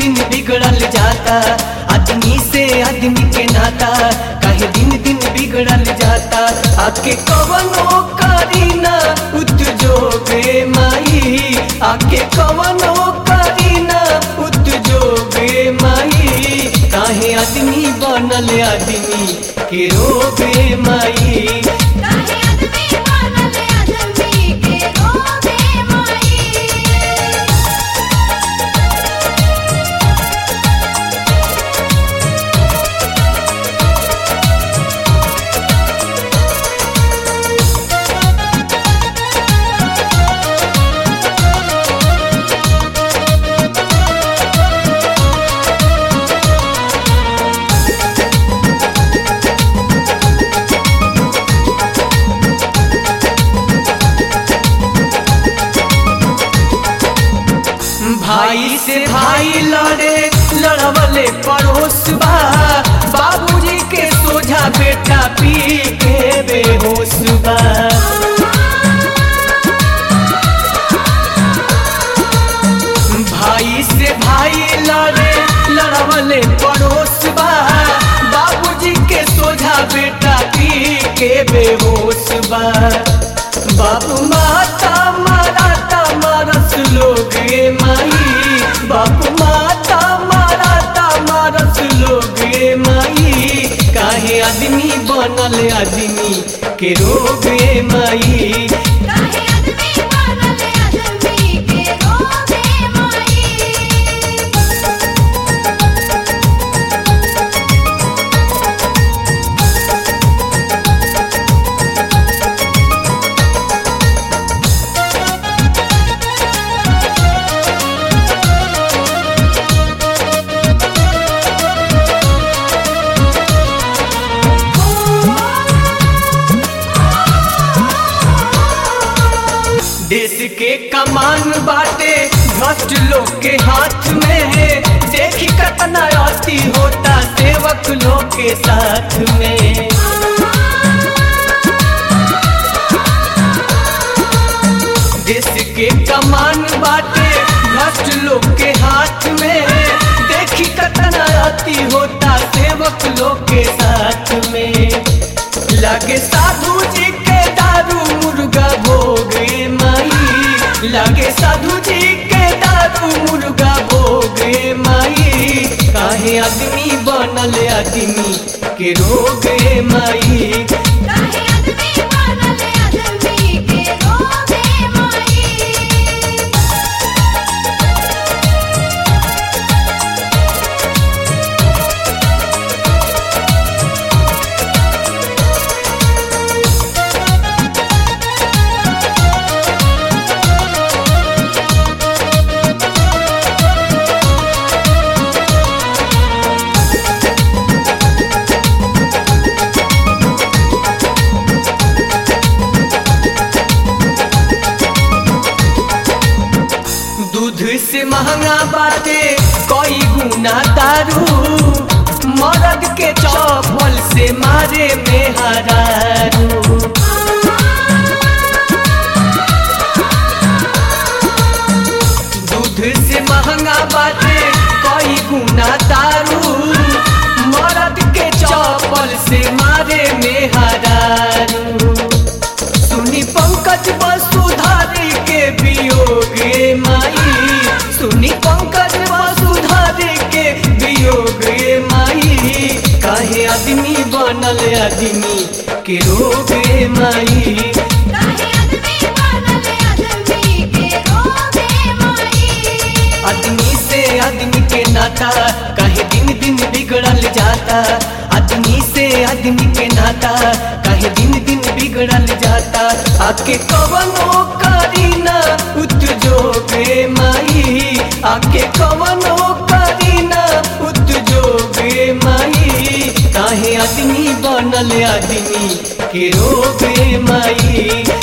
दिन बिगड़ल जाता आदमी से आदमी के नाता काहे दिन दिन बिगड़ल जाता आके कवनो करीना उद्योगे माई आके कवनो करीना उद्योगे माई काहे आदमी बनल आदमी के रोगे माई काहे आदमी बनल आदमी के रोगे माई भाई से भाई लड़े लड़वले पड़ोस बा बाबूजी के सोझा बेटा पी के बेहोश बा भाई से भाई लड़े लड़वले पड़ोस बा बाबूजी के सोझा बेटा पी के बेहोश बा बाबू माता माराता मारस लोग गे माई बाबू माता माराता मारस लोग गे माई काहे आदमी बनल आदमी के रोग गे माई काहे आदमी बनल आदमी के रोगे माई देश के कमान बाटे भ्रष्ट लोग के हाथ में है देखी कतना अति होता सेवक लोग के साथ में देश के कमान बाटे भ्रष्ट लोग के हाथ में है देखी कतना अति होता सेवक लोग के साथ में लगे साधु जी के दारू मुर्गा भोगे माई लगे साधु जी के दारू मुर्गा भोगे माई काहे आदमी बनल आदमी के रोगे माई काहे आदमी बनल आदमी के रोगे माई दूध से महंगा बाटे कई गुना दारू मर्द के चौफल से मारे में हरारू दूध से महंगा बाटे कई गुना दारू मर्द के चौपल से मारे में हरारू सुनी पंकज वसुधारी के वियोगे माई सुनी पंकज वसुधारी के वियोगे माई काहे आदमी बनल आदमी के रोगे माई काहे आदमी बनल आदमी के रोगे माई आदमी से आदमी के नाता काहे दिन दिन बिगड़ल जाता आदमी से आदमी के नाता काहे दिन दिन बिगड़ल जाता आके कवनो करीना उद्योगे माई आके कवनो करीना उद्योगे माई काहे आदमी बनल आदमी के रोगे माई